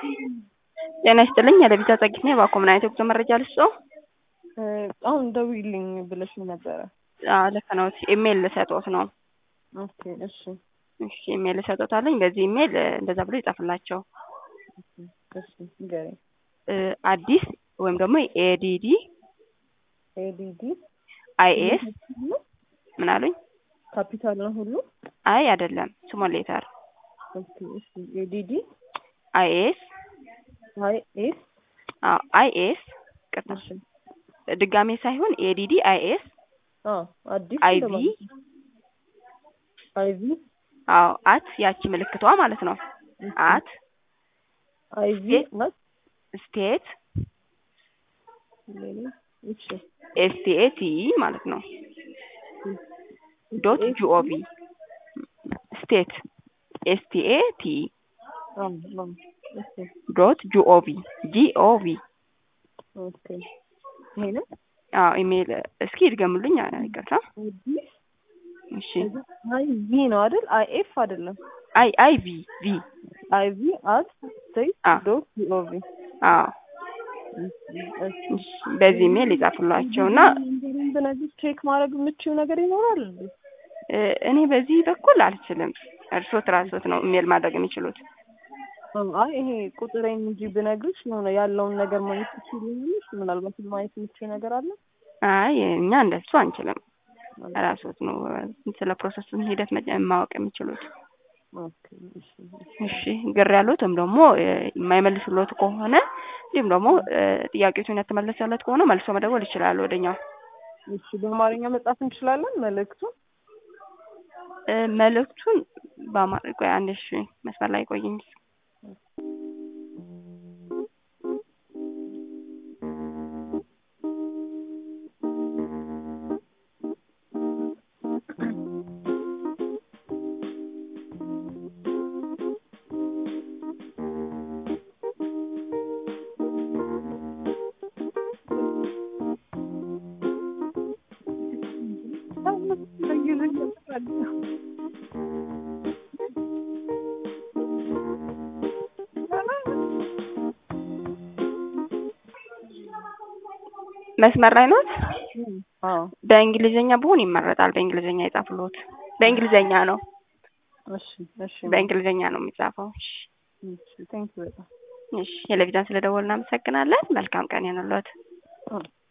ጤና ይስጥልኝ የለቢሳ ጸጊት ነኝ። እባክዎ ምን አይነት የጉዞ መረጃ ልስጥዎ? አሁን ደውዪልኝ ብለሽኝ ነበረ። አዎ ልክ ነው። ኢሜይል ልሰጥዎት ነው። ኦኬ እሺ እሺ ኢሜይል ልሰጥዎታለኝ። በዚህ ኢሜይል እንደዛ ብሎ ይጻፍላቸው። እሺ ንገረኝ። አዲስ ወይም ደግሞ ኤዲዲ ኤዲዲ አይኤስ ምን አሉኝ? ካፒታል ነው ሁሉ? አይ አይደለም፣ ስሞል ሌተር ኦኬ እሺ ኤዲዲ አይኤስ አይ ኤስ አዎ አይኤስ ቅርታ እሺ ድጋሜ ሳይሆን ኤዲዲ አይኤስ አዎ አዲስ አይቪ እንደማለት ነው። አይቪ አዎ አት ያቺ ምልክቷ ማለት ነው። አት አይቪ አት ስቴት ሌላ እሺ ኤስቲኤቲ ማለት ነው። ዶት ጂኦቪ ስቴት ኤስቲኤቲ አዎ አዎ እሺ ዶት ጂኦቪ ጂኦቪ ኦኬ ይሄ ነው አዎ ኢሜይል እስኪ ይድገሙልኝ። ይቅርታ አዲስ እሺ አይ ቪ ነው አይደል? አይ ኤፍ አይደለም። አይ አይ ቪ ቪ አይ ቪ አት ስቴት አ ዶት ጂኦቪ አዎ እሺ በዚህ ኢሜይል ይጻፉላቸው እና ብነግርሽ ቼክ ማድረግ የምችው ነገር ይኖራል እንዴ? እ እኔ በዚህ በኩል አልችልም። እርስዎት ራስዎት ነው ኢሜይል ማድረግ የሚችሉት። አይ ይሄ ቁጥሬን እንጂ ብነግርሽ የሆነ ያለውን ነገር ማየት ትችላለሽ። ምናልባት ማየት የምችው ነገር አለ። አይ እኛ እንደሱ አንችልም። ራስዎት ነው ስለ ፕሮሰሱን ሂደት መጀ- ማወቅ የሚችሉት። ኦኬ እሺ እሺ ግር ያሉት ወይም ደግሞ እ የማይመልሱሎት ከሆነ እንዲሁም ደግሞ እ ጥያቄዎቹን ያልተመለሰለት ከሆነ መልሶ መደወል ይችላሉ ወደኛው። እሺ በአማርኛ መጻፍ እንችላለን መልእክቱን? እ መልእክቱን በአማር ቆይ አንዴ እሺ መስመር ላይ ቆይኝ። መስመር ላይ ኖት? አዎ በእንግሊዝኛ ቢሆን ይመረጣል። በእንግሊዝኛ ይጻፍልዎት። በእንግሊዝኛ ነው እሺ እሺ በእንግሊዝኛ ነው የሚጻፈው። እሺ እሺ ቴንክ ዩ በጣም እሺ ቴሌቪዥን ስለደወልን እናመሰግናለን። መልካም ቀን ይሁንልዎት። አዎ